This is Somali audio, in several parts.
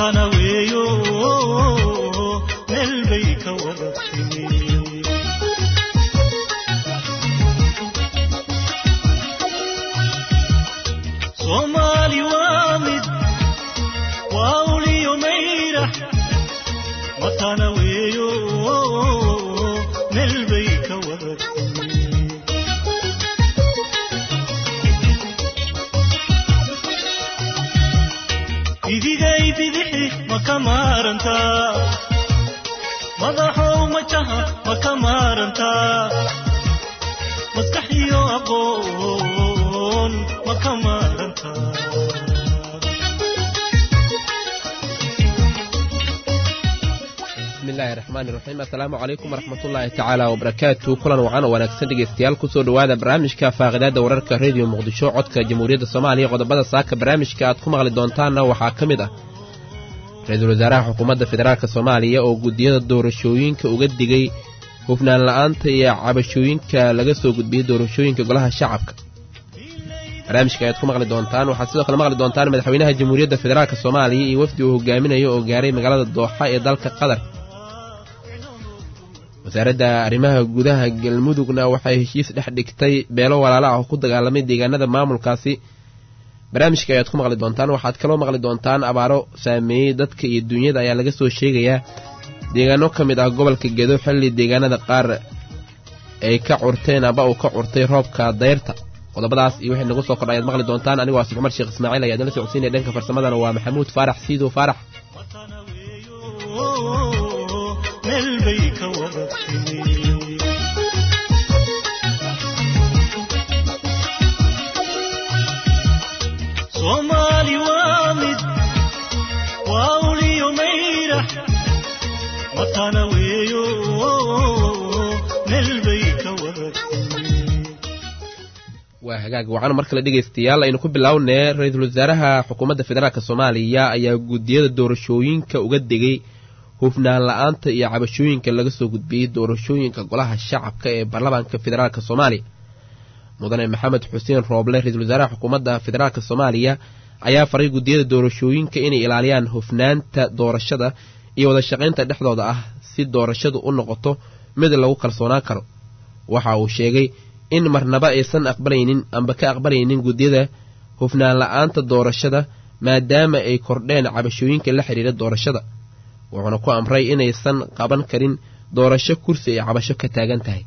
matana weeyo meel bay ka wada timi soomaali waa mid waa uliyo mayra matana weeyo meel bay ka wada timi idigay bidixi ma ka maarantaa madaxow majaha ma ka maarantaa maskaxiyo aqoon ma ka maarantaa bismillahi raxmaani raxiim assalaamu calaykum waraxmatullaahi tacaala wabarakaatu kulan wacan oo wanaagsan dhegeystayaal kusoo dhowaada barnaamijka faaqidaada wararka rediyo muqdisho codka jamhuuriyadda soomaaliya qodobada saaka barnaamijka aad ku maqli doontaanna waxaa ka mid ah ra-iisul wasaaraha xukuumadda federaalk soomaaliya oo guddiyada doorashooyinka uga digay hufnaan la'aanta iyo cabashooyinka laga soo gudbiyey doorashooyinka golaha shacabka barnaamijka ayaad ku maqli doontaan waxaad sidoo kale maqli doontaan madaxweynaha jamhuuriyadda federaalk soomaaliya iyo wafdi uu hogaaminayo oo gaaray magaalada dooxa ee dalka qatar wasaaradda arrimaha gudaha galmudugna waxay heshiis dhex dhigtay beelo walaala ah oo ku dagaalamay deegaanada maamulkaasi barnaamijka ayaad ku maqli doontaan waxaad kaloo maqli doontaan abaaro saameeyey dadka iyo duunyada ayaa laga soo sheegayaa deegaano ka mid ah gobolka gedo xilli deegaanada qaar ay ka curteen aba uu ka curtay roobka dayrta qodobadaas iyo wixii nagu soo kordha ayaad maqli doontaan anigoo asif cumar sheekh ismaaciil ayaad nala socodsiinaya dhanka farsamadana waa maxamuud faarax siidow faarax matana weeyo meel bay ka wada timi soomaali waa mid waa uliyo mayra matana weeyo meel bay ka wada timi waa hagaag waxaana mar kale dhegaystayaal aynu ku bilownee ra-iisul wasaaraha xukuumadda federaalk soomaaliya ayaa guddiyada doorashooyinka uga degay hufnaan la-aanta iyo cabashooyinka laga soo gudbiyey doorashooyinka golaha shacabka ee baarlamaanka federaalk soomaaliya mudane maxamed xuseen rooble ra-iisul wasaaraha xukuumadda federaalk soomaaliya ayaa faray guddiyada doorashooyinka inay ilaaliyaan hufnaanta doorashada iyo wada shaqaynta dhexdooda ah si doorashadu u noqoto mid lagu kalsoonaan karo waxa uu sheegay in marnaba aysan aqbalaynin amba ka aqbalaynin guddiyada hufnaan la-aanta doorashada maadaama ay kordheen cabashooyinka la xidhiira doorashada wuxuuna ku amray inaysan qaban karin doorasho kursi ay cabasho ka taagan tahay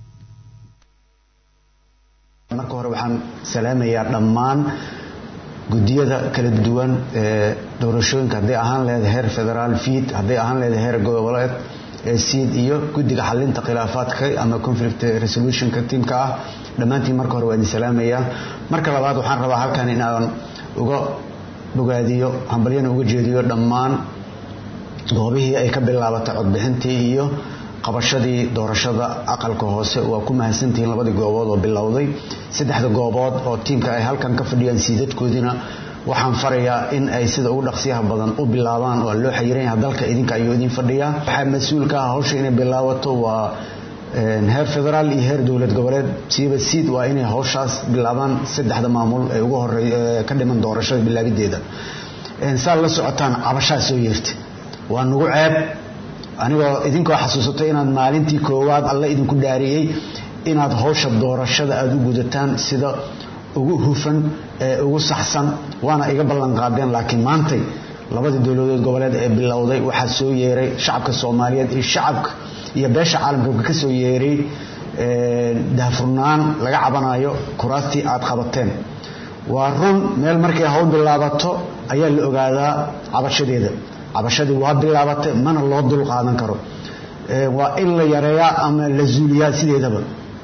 marka hore waxaan salaamayaa dhammaan guddiyada kala duwan ee doorashooyinka hadday ahaan leedahay heer federaal fiid hadday ahaan leedahay heer goboleed ee siid iyo guddiga xalinta khilaafaadka ama conflict resolutionka tiimka ah dhammaantiin marka hore waa idin salaamayaa marka labaad waxaan rabaa halkan inaan uga bogaadiyo hambalyana uga jeediyo dhammaan goobihii ay ka bilaabatay codbixintii iyo qabashadii doorashada aqalka hoose waa ku mahadsantihiin labadii goobood oo bilowday saddexda goobood oo tiimka ay halkan ka fadhiyaan siidadkoodiina waxaan farayaa in ay sida ugu dhaqsiyaha badan u bilaabaan waa loo xayiran yaha dalka idinka ayuu idin fadhiyaa waxaa mas-uulka ah hawsha inay bilaabato waa heer federaal iyo heer dowlad goboleed siiba siid waa inay hawshaas bilaabaan saddexda maamul ee ugu horey ka dhiman doorashada bilaabideeda saad la socotaan cabashaa soo yeertay waa nagu ceeb anigoo idinkoo xasuusatay inaad maalintii koowaad alle idinku dhaariyey inaad hawsha doorashada aada u gudataan sida ugu hufan ee ugu saxsan waana iga ballan qaadeen laakiin maantay labadii dowladood goboleed ee bilowday waxaa soo yeeray shacabka soomaaliyeed iyo shacabka iyo beesha caalamka ka soo yeeray daahfurnaan laga cabanayo kuraastii aad qabateen waa run meel markay hawl bilaabato ayaa la ogaadaa cabashadeeda cabashadii waa bilaabatay mana loo dul qaadan karo waa in la yareeyaa ama la zuuliyaa sideedaba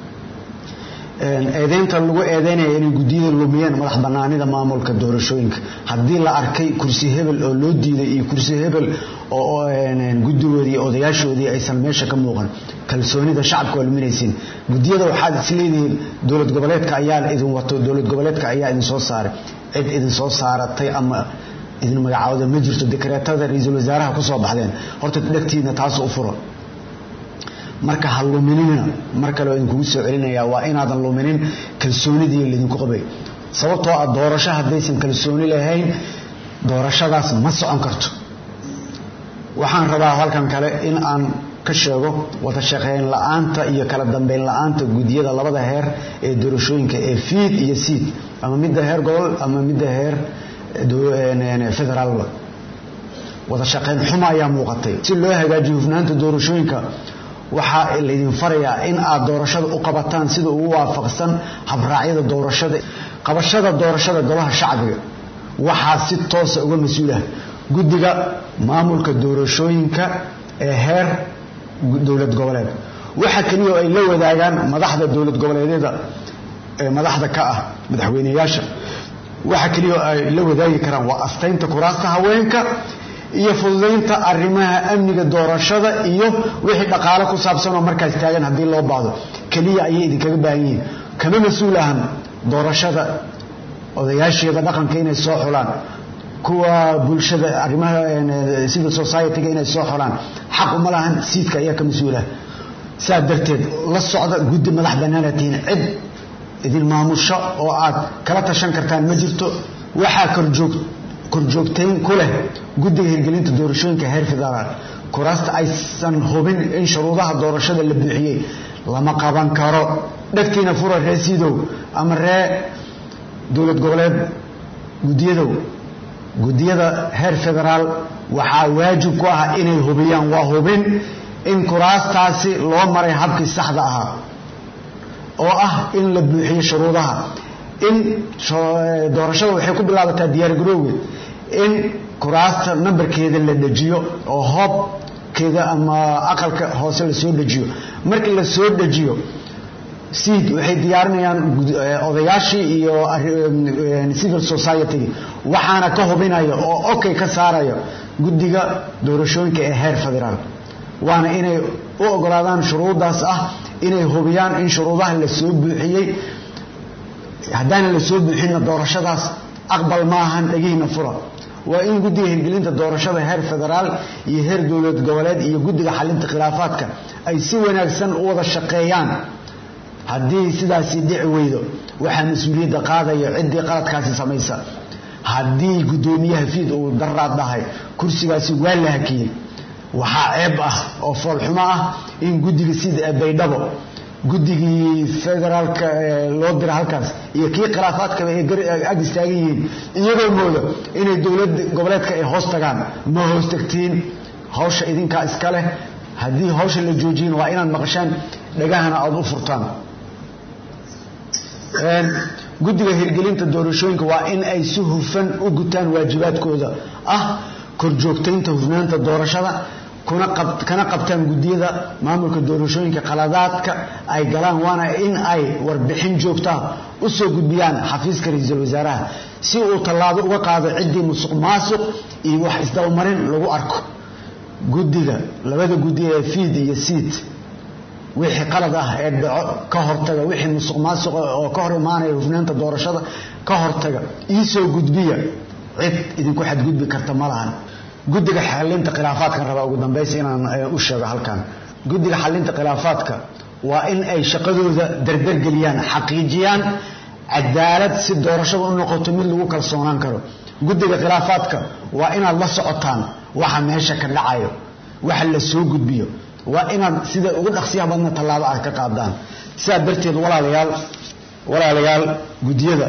eedeynta lagu eedeynaya inay guddiyada lumiyeen madax banaanida maamulka doorashooyinka haddii la arkay kursi hebel oo loo diiday iyo kursi hebel oo guddigoodii odayaashoodii aysan meesha ka muuqan kalsoonida shacabka waa luminaysiin guddiyada waxaad isleedihiin dowlad goboleedka ayaa idin wato dowlad goboleedka ayaa idin soo saaray cid idin soo saaratay ama idin magacaawda ma jirto dekreetada ra-iisul wasaaraha kusoo baxdeen horta dhegtiina taas u furo marka ha luminina mar kale oo idinkugu soo celinayaa waa inaadan luminin kalsoonidii laydinku qabay sababtoo ah doorasho haddaysan kalsooni lahayn doorashadaas ma socon karto waxaan rabaa halkan kale in aan ka sheego wada shaqeyn la-aanta iyo kala dambeyn la-aanta guddiyada labada heer ee doorashooyinka ee fiid iyo siid ama midda heer gobol ama midda heer federaalba wada shaqeyn xuma ayaa muuqatay si loo hagaajiyo hufnaanta doorashooyinka waxaa laydin farayaa in aad doorashada u qabataan sida ugu waafaqsan habraacyada doorashada qabashada doorashada golaha shacbiga waxaa si toosa uga mas-uulah guddiga maamulka doorashooyinka ee heer dowlad goboleed waxa keliya ay la wadaagaan madaxda dowlad goboleedyada ee madaxda ka ah madaxweyneyaasha waxa keliya ay la wadaagi karaan waa astaynta kuraasta haweenka iyo fududaynta arrimaha amniga doorashada iyo wixii dhaqaale ku saabsan oo markaas taagan haddii loo baahdo keliya ayay idinkaga baahan yihiin kama mas-uul ahan doorashada odayaasheeda dhaqanka inay soo xulaan kuwa bulshada arrimaha civil society-ga inay soo xulaan xaq uma lahan siidka ayaa ka mas-uulah saa darteed la socda guddi madax bannaanaad tihiin cid idin maamusho oo aad kala tashan kartaan ma jirto waxaa korjoog korjoogtayn ku leh guddiga hirgelinta doorashooyinka heer federaal kuraasta aysan hubin in shuruudaha doorashada la buuxiyey lama qaban karo dhegtiina fura ree siidow ama ree dowlad goboleed guddiyadow guddiyada heer federaal waxaa waajib ku ah inay hubiyaan waa hubin in kuraastaasi loo maray habkii saxda ahaa oo ah in la buuxiyo shuruudaha in doorashada waxay ku bilaabataa diyaargarowgeed in kuraasta nambarkeeda la dejiyo oo hoobkeeda ama aqalka hoose lasoo dejiyo markii la soo dejiyo siid waxay diyaarinayaan odayaashii iyo civil society waxaana ka hubinaya oo okay ka saaraya guddiga doorashooyinka ee heer federaal waana inay u ogolaadaan shuruudaas ah inay hubiyaan in shuruudaha la soo buuxiyey haddaana la soo buuxinna doorashadaas aqbal maahan dhegihiina fura waa in guddiga hirgelinta doorashada heer federaal iyo heer dowlad goboleed iyo guddiga xalinta khilaafaadka ay si wanaagsan u wada shaqeeyaan haddii sidaasi dhici weydo waxaa mas-uuliyadda qaadaya ciddii qaladkaasi samaysa haddii guddoomiyaha fiid uu daraad dhahay kursigaasi waa la hakiyey waxaa ceeb ah oo foolxumo ah in guddiga sida baydhabo guddigii federaalka loo dira halkaas iyo kii khilaafaadkaba ay ag istaagan yihiin iyagoo mooda inay dowlad goboleedka ay hoos tagaan ma hoos tagtiin hawsha idinkaa iska leh haddii hawsha la joojiyin waa inaad maqashaan dhagahana aada u furtaan guddiga hirgelinta doorashooyinka waa in ay si hufan u gutaan waajibaadkooda ah korjoogtaynta hufnaanta doorashada kana qabtaan guddiyada maamulka doorashooyinka qaladaadka ay galaan waana in ay warbixin joogtaa u soo gudbiyaan xafiiska ra-iisul wasaaraha si uu tallaabo uga qaado ciddii musuq maasuq iyo wax isdabamarin lagu arko guddiga labada guddi ee fiid iyo siid wixii qalad ah ee dhaco ka hortaga wixii musuq maasuqa oo ka hor imaanaya hufnaanta doorashada ka hortaga iisoo gudbiya cid idinku xadgudbi karta ma lahan guddiga xalinta khilaafaadkan rabaa ugu dambaysa inaan u sheego halkan guddiga xalinta khilaafaadka waa in ay shaqadooda dardargeliyaan xaqiijiyaan cadaalad si doorashada u noqoto mid lagu kalsoonaan karo guddiga khilaafaadka waa inaad la socotaan waxa meesha ka dhacayo waxa la soo gudbiyo waa inaad sida ugu dhaqsiyaha badna tallaabo aad ka qaadaan sidaa darteed walaalayaal walaalayaal guddiyada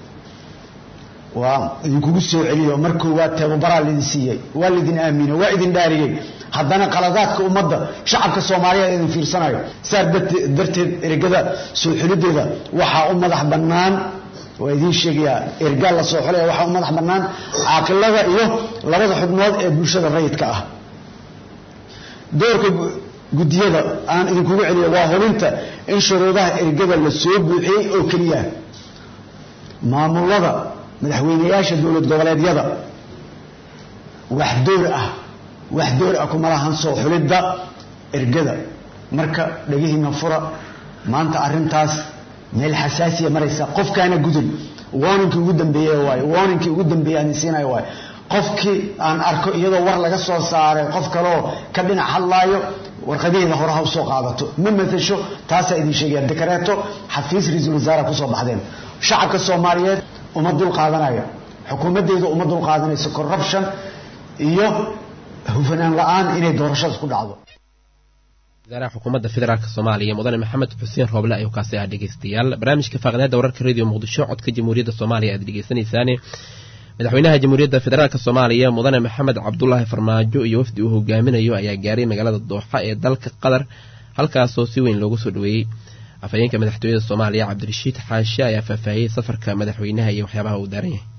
waa idinkugu soo celiyo mar koowaad tababaraa laidin siiyey waa laydin aamino waa idin dhaariyey haddana qaladaadka ummadda shacabka soomaaliyeed idin fiirsanayo saa darteed ergada soo xelideeda waxaa u madax bannaan waa idiin sheegayaa ergaa la soo xolaya waxaa u madax bannaan caaqilada iyo labada xubnood ee bulshada rayidka ah doorka guddiyada aan idinkugu celiyo waa hubinta in shuruudaha ergada la soo buuxiyey oo keliya maamulada madaxweyneyaasha dowlad goboleedyada wax door ah wax door ah kuma lahan soo xulidda ergada marka dhegihiina fura maanta arrintaas meel xasaasiya maraysa qofkaana gudun warninkii ugu dambeeye waaye warninkii ugu dambeeye aan siinaya waaye qofkii aan arko iyadoo war laga soo saaray qof kaleoo ka dhinac hadlaayo warqadaheeda hore ha usoo qaadato ma matasho taasaa idin sheegaya dekareeto xafiis ra-iisul wasaaraha kusoo baxdeen shacabka soomaaliyeed uma dul qaadanayo xukuumaddeedu uma dul qaadanayso corruption iyo hufanaan la-aan inay doorashadaas ku dhacdo wasaaraha xukuumadda federaalk soomaaliya mudane maxamed xuseen rooble ayuu kaasi ah dhegeystayaal barnaamijka faaqdaada wararka radio muqdisho codka jamhuuriyadda soomaaliya aad dhegeysanaysaane madaxweynaha jamhuuriyadda federaalk soomaaliya mudane maxamed cabdulaahi farmaajo iyo wafdi uu hogaaminayo ayaa gaaray magaalada dooxa ee dalka qatar halkaasoo si weyn loogu soo dhaweeyey afhayeenka madaxtooyada soomaaliya cabdirashiid xaashe ayaa faahfaahiyey safarka madaxweynaha iyo waxyaabaha uu daaran yahay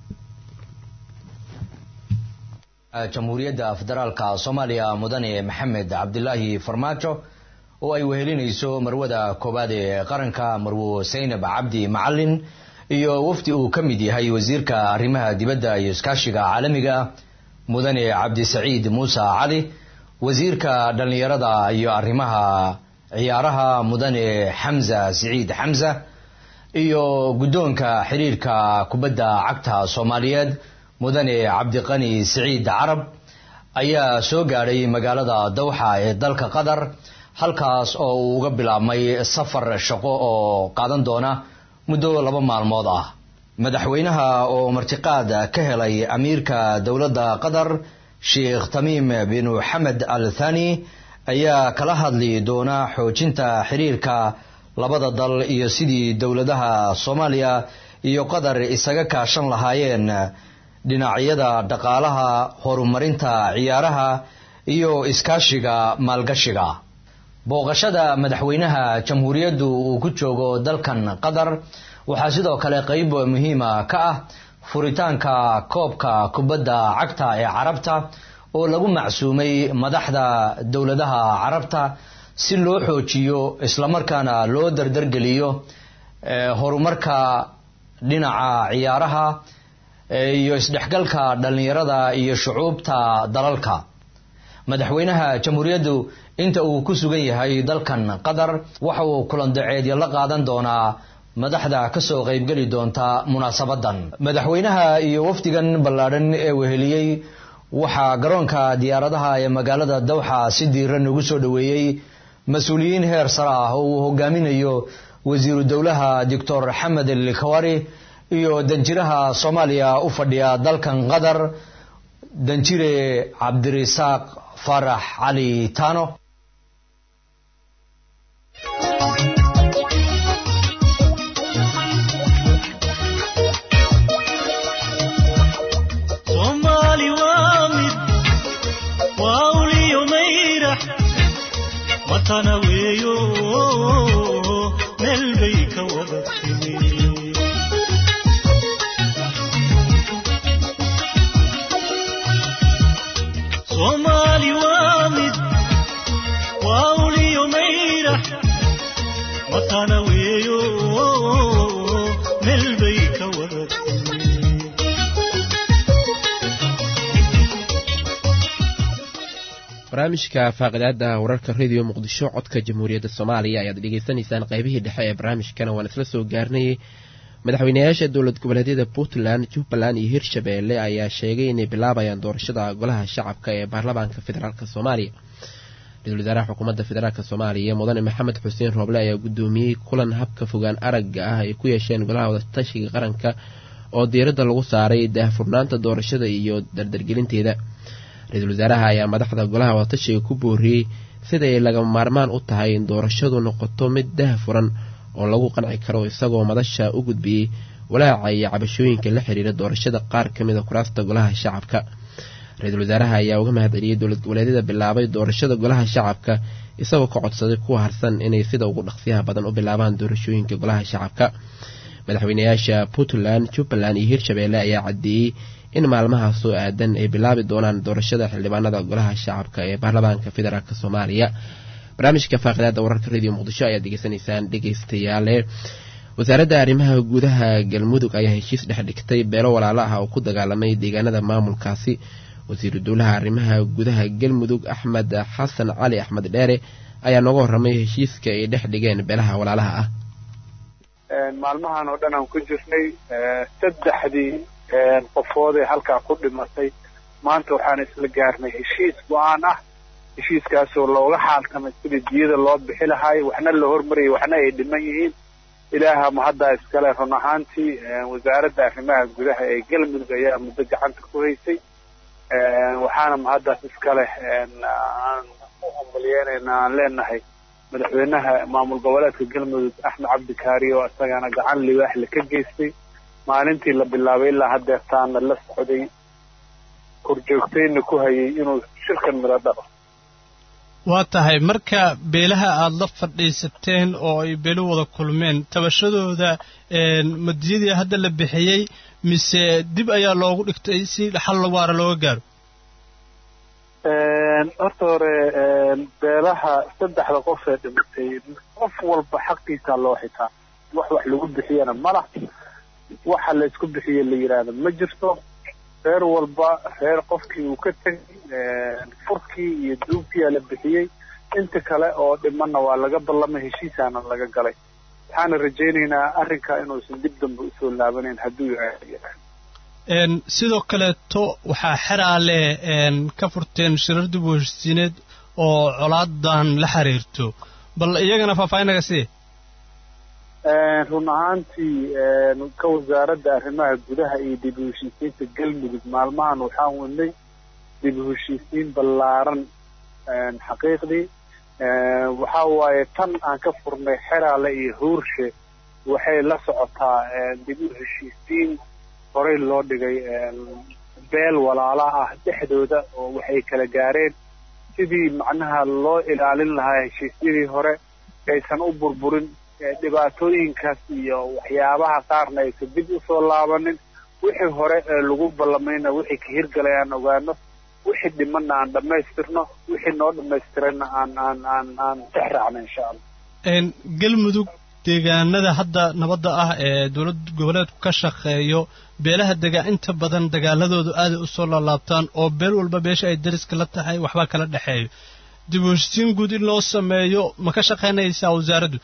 jamhuuriyadda federaalka soomaaliya mudane maxamed cabdilaahi farmaajo oo ay wehelinayso marwada koowaad ee qaranka marwo saynab cabdi macalin iyo wafdi uu ka mid yahay wasiirka arrimaha dibadda iyo iskaashiga caalamiga mudane cabdisaciid muuse cali wasiirka dhallinyarada iyo arrimaha ciyaaraha mudane xamza siciid xamza iyo guddoonka xiriirka kubadda cagta soomaaliyeed mudane cabdiqani siciid carab ayaa soo gaadhay magaalada dawxa ee dalka qatar halkaas oo uu uga bilaabmay safar shaqo oo qaadan doona muddo laba maalmood ah madaxweynaha oo martiqaad ka helay amiirka dowladda qatar sheekh tamiim bin xamed al thani ayaa kala hadli doona xoojinta xiriirka labada dal iyo sidii dowladaha soomaaliya iyo qatar isaga kaashan lahaayeen dhinacyada dhaqaalaha horumarinta ciyaaraha iyo iskaashiga maalgashiga booqashada madaxweynaha jamhuuriyaddu uu ku joogo dalkan qatar waxaa sidoo kale qeyb muhiima ka ah furitaanka koobka kubadda cagta ee carabta oo lagu macsuumay madaxda dowladaha carabta si loo xoojiyo islamarkaana loo dardargeliyo horumarka dhinaca ciyaaraha iyo isdhexgalka dhallinyarada iyo shucuubta dalalka madaxweynaha jamhuuriyaddu inta uu ku sugan yahay dalkan qatar waxa uu kulandaceedyo la qaadan doonaa madaxda kasoo qaybgeli doonta munaasabadan madaxweynaha iyo wafdigan ballaadhan ee weheliyey waxaa garoonka diyaaradaha ee magaalada dawxa si diiran ugu soo dhoweeyey mas-uuliyiin heer sare ah oo uu hogaaminayo wasiiru dowlaha doctor xamed elkawari iyo danjiraha soomaaliya u fadhiya dalkan qatar danjire cabdirisaaq farax cali tano soomaali waa mid waa uliyo mayrax watana weeyo meel bay ka wada timi soomaali waa mid waa uliyo mayrax watana weeyo meel bay ka wada timi barnaamijka faaqidaada wararka radio muqdisho codka jamhuuriyadda soomaaliya ayaad dhegeysanaysaan qaybihii dhexe ee barnaamijkana waan isla soo gaarnayay madaxweynayaasha dowlad goboleedyada puntland jubbaland iyo hirshabeelle ayaa sheegay inay bilaabayaan doorashada golaha shacabka ee baarlamaanka federaalk soomaaliya ra-isul wasaaraha xukuumadda federaalk soomaaliya mudane maxamed xuseen rooble ayaa guddoomiyey kulan habka fogaan aragga ah ay ku yeesheen golaha wadatashiga qaranka oo diiradda lagu saaray daahfurnaanta doorashada iyo dardargelinteeda ra-iisul wasaaraha ayaa madaxda golaha wadatashiga ku booriyey siday lagama maarmaan u tahay in doorashadu noqoto mid daahfuran oo lagu qanci karo isagoo madasha u gudbiyey walaaca iyo cabashooyinka la xiriira doorashada qaar ka mid a kuraasta golaha shacabka ra-iisul wasaaraha ayaa uga mahadceliyey dowlad goboleedyada bilaabay doorashada golaha shacabka isagoo ka codsaday kuwa harsan inay sida ugu dhaqsiyaha badan u bilaabaan doorashooyinka golaha shacabka madaxweynayaasha puntland jubbaland iyo hirshabeelle ayaa caddeeyey in maalmahaas soo aadan ay bilaabi doonaan doorashada xildhibaanada golaha shacabka ee baarlamaanka federaalk soomaaliya barnaamijka faaqidaada wararka radio muqdisho ayaad degeysanaysaan dhegeystayaale wasaaradda arrimaha gudaha galmudug ayaa heshiis dhex dhigtay beelo walaalo ah oo ku dagaalamay deegaanada maamulkaasi wasiiru dowlaha arrimaha gudaha galmudug axmed xasan cali axmed dheere ayaa nooga warramay heshiiska ay dhex dhigeen beelaha walaalaha ah maalmahan oo dhan aan ku jirnay saddexdii qofood ee halkaa ku dhimatay maanta waxaan isla gaarnay heshiis go-aan ah heshiiskaasoo looga xaaltamay sidii diyada loo bixi lahaay waxna la hormarayay waxna ay dhiman yihiin ilaaha mahaddaa iskale run ahaantii wasaaradda arrimaha gudaha ee galmudug ayaa muddo gacanta ku haysay waxaana mahaddaas iska leh aan u hambalyeynayna aan leenahay madaxweynaha maamul goboleedka galmudug axmed cabdi kaari oo isagana gacan libaaxle ka geystay maalintii la bilaabay ilaa haddeertaana la socday korjoogtayna ku hayay inuu shirkan midho dhalo waa tahay marka beelaha aada la fadhiisateen oo ay beelu wada kulmeen tabashadooda madiyadii hadda la bixiyey mise dib ayaa loogu dhigtay si xal waara looga gaaro horta hore beelaha saddexda qof ee dhimatay qof walba xaqiisaa loo xitaa wax wax lagu bixiyana malah waxa la isku bixiye la yidhaahdo ma jirto reer walba reer qofkii uu ka tegay furkii iyo duubkiyaa la bixiyey inta kale oo dhimanna waa laga ballamay heshiisaana laga galay waxaana rajaynaynaa arrinka inuusan dib dambe usoo laabanayn hadduu yahay sidoo kaleeto waxaa xeraale ka furteen shirar dib u heshisiineed oo colaadan la xiriirto bal iyagana faahfaahinaga sii run ahaantii ka wasaaradda arrimaha gudaha iyo dib u heshiisiinta galmudug maalmahan waxaan wadnay dib u heshiisiin ballaaran xaqiiqdii waxa waaye tan aan ka furnay xeraale iyo huurshe waxay la socotaa dib u heshiisiin horey loo dhigay beel walaala ah dhexdooda oo waxay kala gaareen sidii macnaha loo ilaalin lahaa heshiisyadii hore aysan u burburin dhibaatooyinkaas iyo waxyaabaha qaarna aysan dib usoo laabanin wixii hore ee lagu ballamayna wixii ka hirgalay aan ogaano wixii dhimanna aan dhammaystirno wixii noo dhammaystirayna aan aan aan aan dex raacno insha allah galmudug deegaanada hadda nabadda ah ee dowlad goboleedku ka shaqeeyo beelaha degaa inta badan dagaaladoodu aaday usoo laalaabtaan oo beel walba beesha ay dariska la tahay waxbaa kala dhexeeyo dib u heshisiin guud in loo sameeyo ma ka shaqaynaysaa wasaaraddu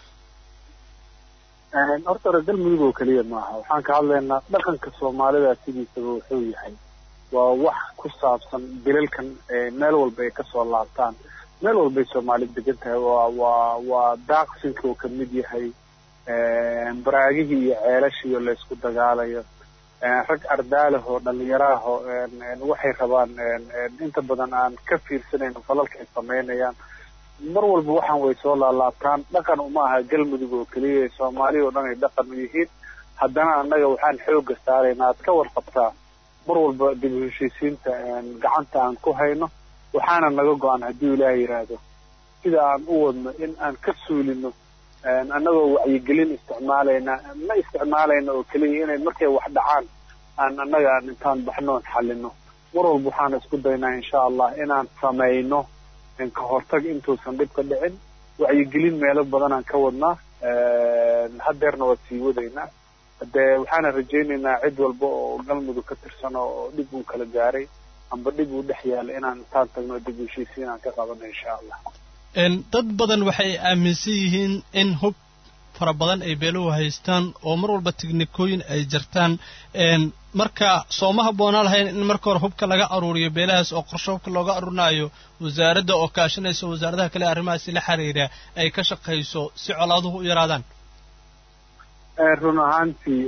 horta hore galmudug oo keliya maaha waxaan ka hadlaynaa dhaqanka soomaalida sidiisaba wuxuu yahay waa wax ku saabsan bilalkan meel walba ay kasoo laabtaan meel walbay soomaali degan tahay waa waa waa daaqsinka oo kamid yahay baraagihii iyo ceelashiiyo laysku dagaalayo rag ardaaleh oo dhalinyaraah oo waxay rabaan inta badan aan ka fiirsanayn falalka ay samaynayaan mar walba waxaan way soo laalaabtaan dhaqan uma aha galmudug oo keliya soomaaliya oo dhan ay dhaqan u yihiin haddana annaga waxaan xooga saaraynaa aad ka warqabtaa mar walba dib u heshiisiinta gacanta aan ku hayno waxaana naga go-an haddii ilaah yidhaahdo sida aan u wadno in aan ka suulino annagoo wacyigelin isticmaalayna ma isticmaalayna oo keliya inay markay wax dhacaan aan annaga aan intaan baxnoon xallino mar walba waxaan isku daynaa insha allah inaan samayno ka hortag intuusan dhib ka dhicin wacyigelin meelo badanaan ka wadnaa hadeerna waa sii wadaynaa hadee waxaana rajaynaynaa cid walba oo galmudug ka tirsan oo dhib uu kala gaaray amba dhib uu dhex yaala inaan intaan tagno dib u heshiisiin aan ka qabano insha allah dad badan waxay aaminsan yihiin in hub fara badan ay beeluhu haystaan oo mar walba tiknikooyin ay jartaan marka sooma habboonaa lahayn in marka hore hubka laga aruuriyo beelahaas oo qorsho hubka looga aruurinaayo wasaaradda oo kaashanaysa wasaaradaha kale arrimahaasi la xiriira ay ka shaqayso si colaaduhu u yaraadaan run ahaantii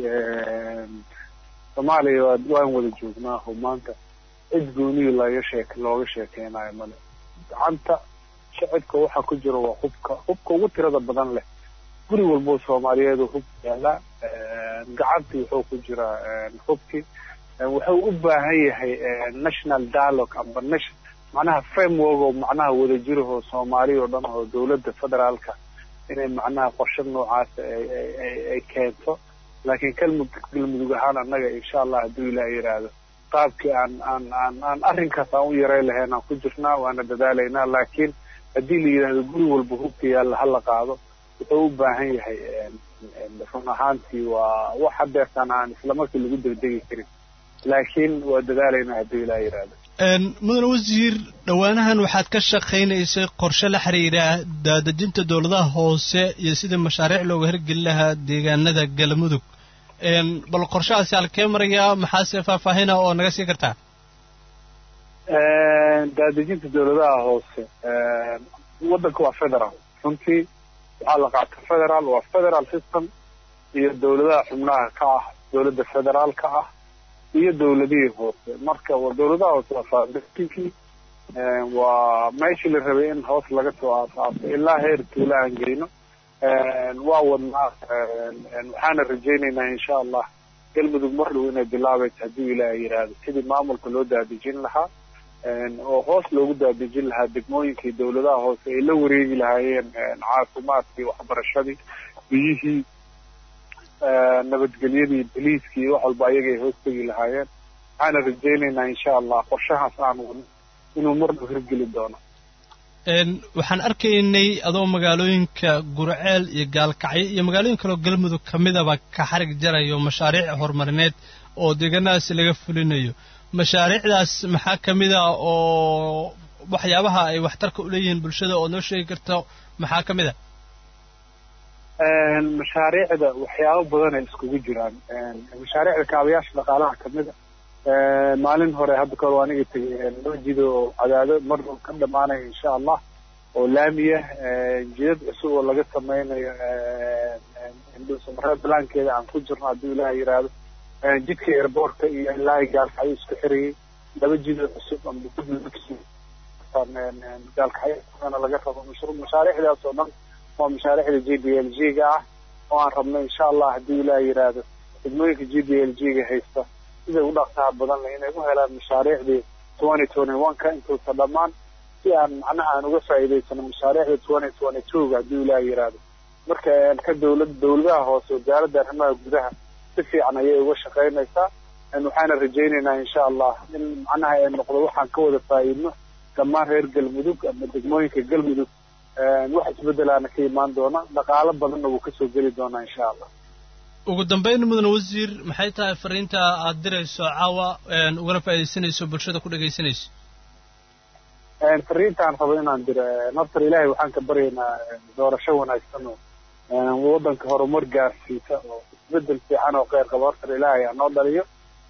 soomaaliya waan wada joognaa oo maanta cid gooniyi laga sheek looga sheekeynayo male gacanta shacibka waxa ku jira waa hubka hubka ugu tirada badan leh guri walbo soomaaliyeed hub yaalaa gacantii wuxuu ku jiraa hubkii wuxuu u baahan yahay national dialogue amba macnaha framework oo macnaha wadajirahoo soomaaliya oo dhan oo dowladda federaalka inay macnaha qorshe noocaas ay keento laakiin kalmudug galmudug ahaan annaga insha allah hadduu ilaah yidhaahdo qaabkii aan aan aan aan arrinkaas aan u yaray lahayn aan ku jirnaa waana dadaalaynaa laakiin haddii la yidhaahdo guri walba hubka yaalla hala qaado wuxuu u baahan yahay run ahaantii waa wax hadeertaan aan islamarkii lagu degdegi karin laakiin waa dadaalaynaa hadduu ilaah yidhaahdo mudane wasiir dhowaanahan waxaad ka shaqaynaysay qorshe la xiriira daadejinta dowladaha hoose iyo sidii mashaariic looga hirgeli lahaa deegaanada galmudug bal qorshahaasi halkee marayaa maxaase faahfaahina oo naga sii kartaa daadejinta dowladaha hoose waddanka waa federal runtii waxaa la qaata federal waa federal system iyo dowladaha xubnaha ka ah dowladda federaalka ah iyo dowladihii hoose marka dowladaha hoose waa foundationkii waa meeshii la rabay in hoos laga soo aasaaso ilaa heer tuula aan geyno waa wadnaa waxaana rajaynaynaa insha allah galmudug mar dhow inay bilaabayso haddii ilaaha yidhaahdo sidii maamulka loo daadejin lahaa oo hoos loogu daadejin lahaa degmooyinkii dowladaha hoose ay la wareegi lahaayeen caafimaadkii waxbarashadii biyihii nabadgelyadii boliiskii wax walba ayagay hoos tegi lahaayeen waxaana rajaynaynaa insha allah qorshahaas aan wadno inuu mar dhow hirgeli doono waxaan arkaynay adoo magaalooyinka gurceel iyo gaalkacyo iyo magaalooyin kaleo galmudug ka midaba ka xarig jarayo mashaariic horumarineed oo deegaanadaasi laga fulinayo mashaariicdaas maxaa ka mid a oo waxyaabaha ay waxtarka u leeyihiin bulshada oo noo sheegi karto maxaa ka mid a mashaariicda waxyaabo badan ay iskugu jiraan mashaariicda kaabayaasha dhaqaalaha kamid a maalin hore hadda kahor waa aniga tegay loo jido oo cadaado mar dhow ka dhamaanaya insha allah oo laamiya jidad cusub oo laga sameynayo indhuusamareed balaankeeda aan ku jirno haddii ilaah yidhaahdo jidka airboortka iyo ilaa gaalkacyo isku xirayay laba jidoo cusub gaalkacyona laga rabo mashaariicdaas oo dhan waa mashaariicda j b l g ga ah oo aan rabno insha allah haddii ilaah yidhaahdo degmooyinka j b l g ga haysta siday u dhaqsaha badan leh inay u helaan mashaariicdii twenty twenty one ka intuusa dhammaan si aan macnaha aan uga faa'iidaysano mashaariicda twenty twenty two ga haddii ilaah yidhaahdo marka ka dowlad dowladaha hoose wasaaradda arrimaha gudaha si fiican ayay uga shaqaynaysaa waxaana rajaynaynaa insha allah in macnaha ay noqdo waxaan ka wada faa'iidno dhammaan reer galmudug ama degmooyinka galmudug wax isbeddelaana ka imaan doona dhaqaalo badanna wuu kasoo geli doonaa insha allah ugu dambayn mudane wasiir maxay tahay fariinta aad dirayso caawa ugana faa'iidaysanayso bulshada ku dhegaysanayso fariintaan rabo inaan diro naftar ilaahay waxaan ka baryaynaa doorasho wanaagsan oo waddanka horumar gaarsiisa oo isbeddel fiican oo kheyr qaba hortar ilaahay ha noo dhaliyo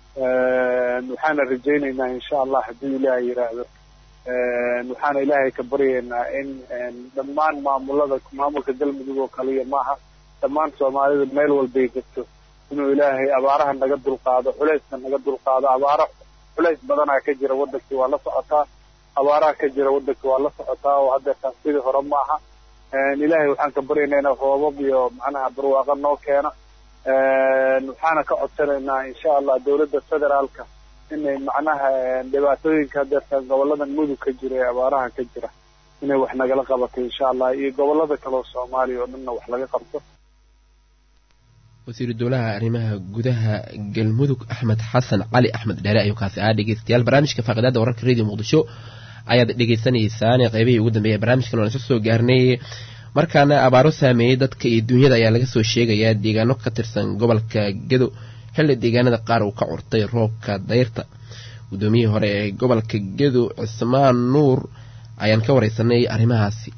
waxaana rajaynaynaa insha allah haddii ilaahay yidhaahdo waxaana ilaahay ka baryaynaa in dhammaan maamulada maamulka galmudug oo kaliya maaha dhammaan soomaalida meel walbay jirto inuu ilaahay abaaraha naga dulqaado culayska naga dulqaado abaaro culays badanaa ka jira waddankii waa la socotaa abaaraha ka jira waddankii waa la socotaa oo haddeertaan sidii hore maaha ilaahay waxaan ka baryaynaa inuu roobab iyo macnaha barwaaqo noo keeno waxaana ka codsanaynaa insha allah dowladda federaalka inay macnaha dhibaatooyinka haddeertaan gobolada mudug ka jira ee abaaraha ka jira inay wax nagala qabato insha allah iyo gobolada kaleo soomaaliya oo dhanna wax laga qabto wasiiru dowlaha arrimaha gudaha galmudug axmed xasan cali axmed dheere ayuu kaasi ahaa dhegeystayaal barnaamijka faaqidaada wararka radio muqdisho ayaad dhegeysaneysaan qeybihii ugu dambeeyay barnaamijkan waan isla soo gaarnay markaana abaaro saameeyey dadka iyo duunyada ayaa laga soo sheegayaa deegaano ka tirsan gobolka gedo xilli deegaanada qaar uu ka curtay roobka dayrta guddoomiyihii hore ee gobolka gedo cismaan nuur ayaan ka wareysanay arrimahaasi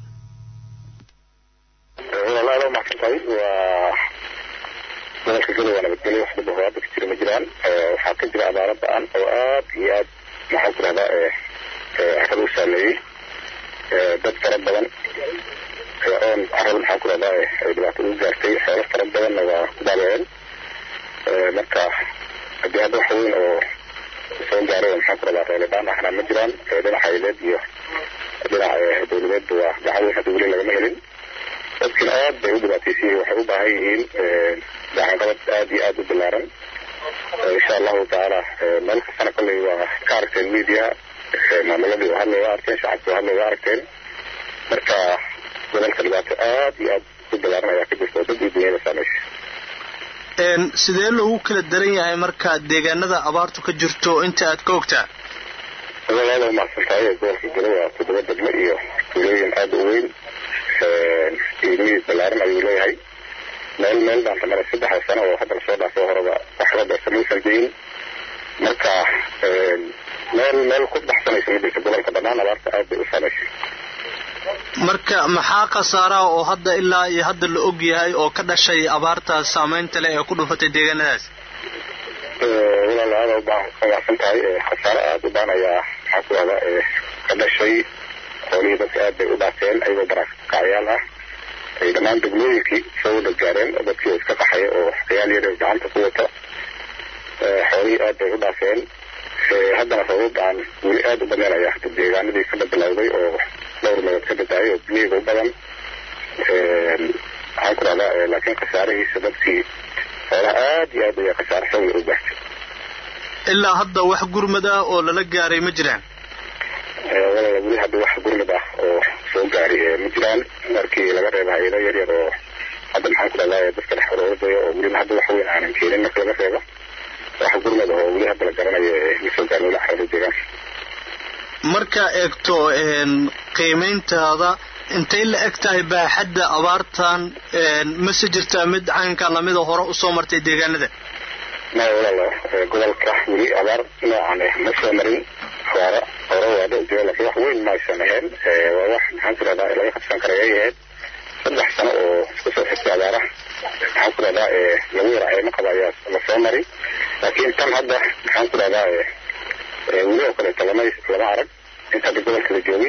walaalo maxsantahay waa gobolka gedo waa nabadgelyo wax dhib hadda ka jira ma jiraan waxaa ka jira abaaro ba-an oo aad iyo aad maxaan ku rahdaa carada u saameeyey dad fara badan oon carada maxaan ku rahdaa ay dhibaatada u gaartay xoolo fara badanna waa ku baabaceen marka haddii hadda wax weyn oo soo gaaray oo maxaan ku rahdaa reelidhaan ahna ma jiraan dhinaca ileed iyo dhinaca dowladeedba waa gacan weyn hadda weli lagama helin dadkiina aad bay u dhibaataysiyihin waxay u baahan yihiin gacanqabad aad iyo aad u bilaaran insha allahu tacaala meel kastana kolley waa ka aragteen media maamuladii waa hadlay waa arkeen shacabki waa hadlay waa arkeen marka gobolka dhibaato aad iyo aad u bilaaran ayaa ka jirta oo dad iyo dunyada saameysay sidee loogu kala daran yahay marka deegaanada abaartu ka jirto inta aad ka ogtaa walaalo umacsan tahay gobolka gelo waa toddoba degmo iyo tuulooyin aad u weyn qiimihii balaaran ayuu leeyahay meel meel baan samara saddexa sano oo hadda lasoo dhaafo horeba waxba beerta maysan deyin marka meel meel ku baxsanaysa ma jirto gobolka dhammaan abaarta aad bay u saameysay marka maxaa khasaaraha oo hadda ilaa iyo hadda la og yahay oo ka dhashay abaarta saameynta leh ee ku dhufatay deegaanadaas walaal aada umacsan tahay khasaare aada u baan ayaa maxaa ku rahda ka dhashay xoolihii dadka aad bay u dhaafeen ayagoo barakacyaal ah ay dhammaan degmooyinkii soo wada gaareen oo dadkii iska qaxaya oo ciyaal yar gacanta ku wata xoolihii xoolihii aad bay u dhaafeen haddana sabab aan weli aad u badanaya deegaanadii ka bilowday oo dhowr meelood ka badaayay oo biyeyga u badan waxaan ku rahdaa laakiin khasaarihiisa dadkii xoolaha aad iyo aad ayaa khasaare xawli u gaartay ilaa hadda wax gurmad ah oo lala gaaray ma jiraan walaala weli hadda wax gurmad ah oo soo gaari ma jiraan markii laga reebo hay-ado yar yar oo hadda maxaan ku rahdaa dadka dhex oroodayo oo weliba hadda wax weyn aanan keenin marka laga reebo wax gurmad ah oo weli hadda la garanayo ma soo gaarin weli carada deegaanka markaa eegto qiimayntaada intay la eg tahay baaxadda abaartan mase jirtaa mid caynka lamida hore usoo martay deegaanada maya walaalo gobolka weli abaar noocan ah ma soo marin abaaro hore waa dhici jiro laakiin wax weyn maysan ahayn waa wax maxaan ku rahdaa laga qabsan karay ay ahayd saddex sano oo isku soo xigtay abaaraha maxaan ku rahdaa lagu yara ceemo qaba ayaa la soo mari laakiin tan hadda maxaan ku rahdaa weli oo kaleeto lama lama arag inta hadda gobolka la joogay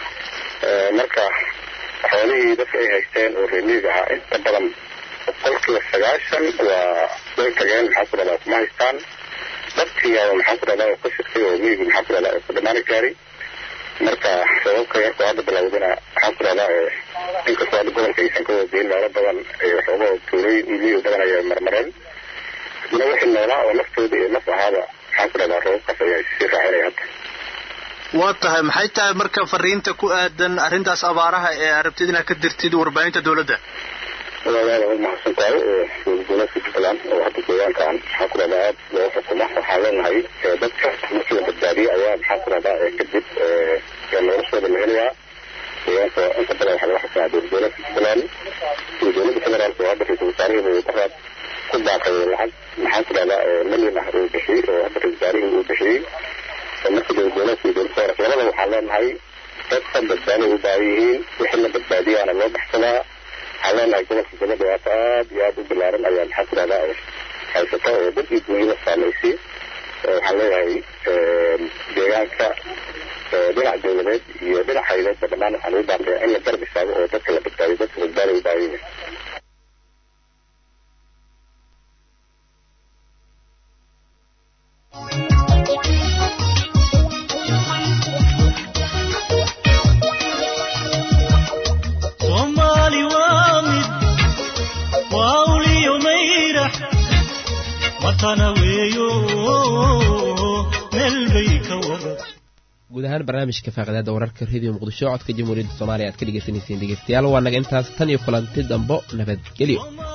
marka xoolihii dadka ay haysteen oo reemiig ahaa inta badan boqolkiiba sagaashan waa way tageen maxaan ku rahdaa kuma haystaan dadkiiaba maxaan ku rahdaa ka shirtay oo miigi maxaan ku rahdaa ku dhamaani gaari marka sababka yarkoo hadda bilowdana maxaan ku rahdaa inkastoo hadda gobolka aysan ka wadayin meelo badan waxooga tuulay miig badan ayay marmareen haddana wixii noolaa oo naftooda iyo naf ahaaba maxaan ku rahdaa roobabkaas ayaa sii raacinaya hadda waa tahay maxay tahay marka fariinta ku aadan arrintaas abaaraha ee arabtid inaad ka dirtid warbaahinta dowladda walaalaal waa mahadsan tahay dowladka jubbaland oo hadda deegaankan maxaan ku rahdaa aad loo xukumo waxaan leenahay dadka markii la badbaadiyey ayaa maxaan ku rahdaa kadib noloshooda la helayaa deegaanka inta badan waxaa laga xukumaa dowladka jubbaland iyo dowladda federaalka oo hadda ra-iisul wasaarihii daraad ku baaqay lacag maxaan ku rahdaa milyan ah uu bixiyey oo hadda ra-isul wasaarihii uu bixiyey marka dowladgoboleedka iyo dowlad federaalka labada waxaan leenahay dadka badbaaday u baahan yihiin wixii la badbaadiyaana loo baxsadaa waxaan leenahay gobolka gaba dhibaato aad iyo aad u bilaaran ayaa maxaa ku rahdaa haysata oo dad iyo dunyada saamaysay waxaan leeyahay deegaanka dhinac dowladeed iyo dhinac hayleedba dhammaan waxaan ugu baaqayaa in la garab istaago oo dadka la badbaadiyo dadka badbaaday u baahan yihiin soomaali waa mid waa uliyo mayrax watana weeyo meel bay ka wada guud ahaan barnaamijka faaqidaada wararka rediyo muqdisho codka jamhuuriyadda soomaaliya aad ka dhegeysaneyseen dhegeystayaal waa naga intaas tan iyo kulanti dambo nabadgelyo